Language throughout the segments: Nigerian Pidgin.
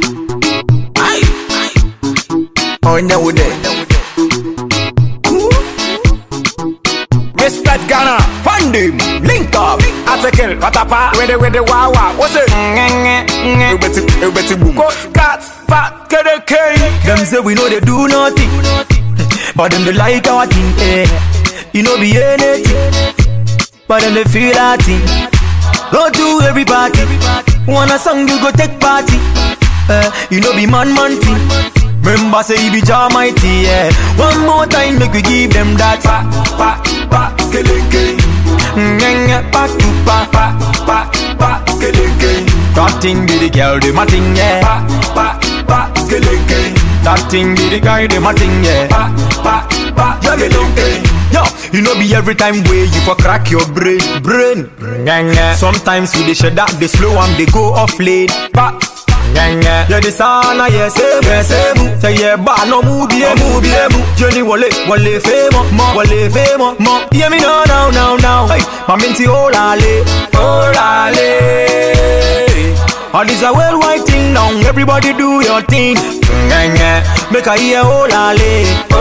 Onye wude. Respect Ghana, fund him, link up, article, patapa, with the with the wawa, what's it? Ubeti, ubeti boom. Coach cat, fat, kede kei. Them say we know they do nothing, but them they like our thing. Eh. You know be anything, but them they feel our thing. Go to every party, want a song you go take party. Eh. You know be man man thing. Remember say he be Jah mighty. Yeah. One more time make we give them that. Pa, pa, pa, skeleke. Ngenga back to back. Pa, pa, pa, skeleke. That thing be the girl, the my thing, yeah. Pa, pa, pa, skeleke. That thing be the guy, the my thing, yeah. Pa, pa, pa, skeleke. Yo, you know be every time way you for crack your brain, brain. Ngenga. Sometimes we dey shut that they slow and they go off lane. Pa. Ngenga. Yeah, the sana yeah same yeah same. Say yeah ba no move be move be mu. Johnny wale wale famo mo wale famo mo. Yeah me now now now now. Hey, my minty olale olale. All this a worldwide thing now. Everybody do your thing. Ngenga. Make a hear olale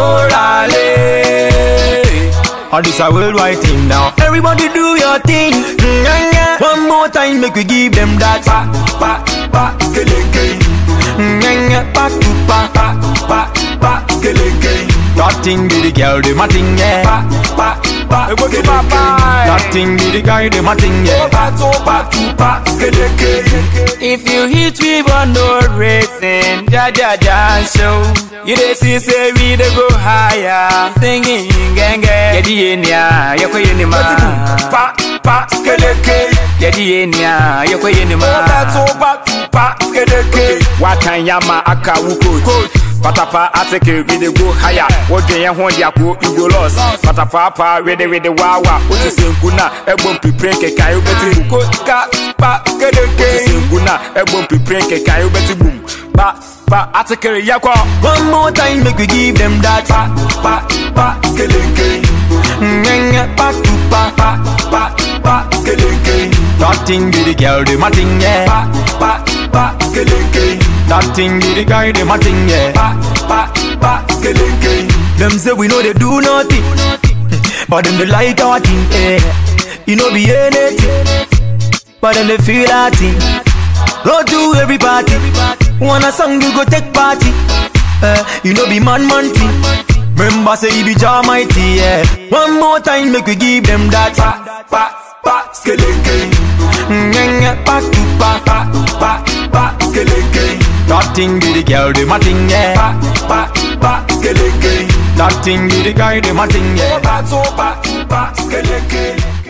olale. All this a worldwide thing now. Everybody do your thing. Ngenga. One more time, make we give them that. Pa, pa, pa, skeleke. Ngenga. Back to back. Pa, pa, pa, skeleke. That thing be the girl, the my thing, yeah. Pa, pa, pa, Go to skeleke. papa. That thing be the guy, the my thing, yeah. Pa, to, pa, to, pa, skeleke. If you hit we for no reason, ja ja ja show. You dey see say we dey go higher, singing genge. Yedi enia, yoko yeni ma. Pa, pa, skeleke. Yedi enia, yoko yeni ma. Pa, to, pa, to, pa, skeleke. Wakan yama aka wuko. Patapa ateke we dey go higher. Wodwe yɛn ho de ako you go lost. Patapa pa we dey we dey wawa. Wotu senku na ɛbɔ mpipire keka wobɛti bu. Ko ka pa kedeke. Wotu senku na ɛbɔ mpipire keka wobɛti bu. Pa pa ateke yakɔ. One more time, make we give them that. Pa pa pa skeleke. Ngenga. Back to back. Pa pa pa skeleke. That thing be the girl, the my thing, yeah. Pa pa pa skeleke. That thing be the guy, the my thing, yeah. Pa pa pa skeleke. Them say we know they do nothing, but them they like our thing, eh. You know be anything, but them they feel our thing. Go to every party, want a song you go take party. Eh, you know be man man thing. Remember say he be Jah mighty, yeah. One more time make we give them that. Pa pa pa skeleke. Ngenga back to back. Pa pa pa skeleke. That thing be the girl, the my thing, yeah. Pa pa pa skeleke. That thing be the guy, the my thing, yeah. Pa to pa to pa skeleke.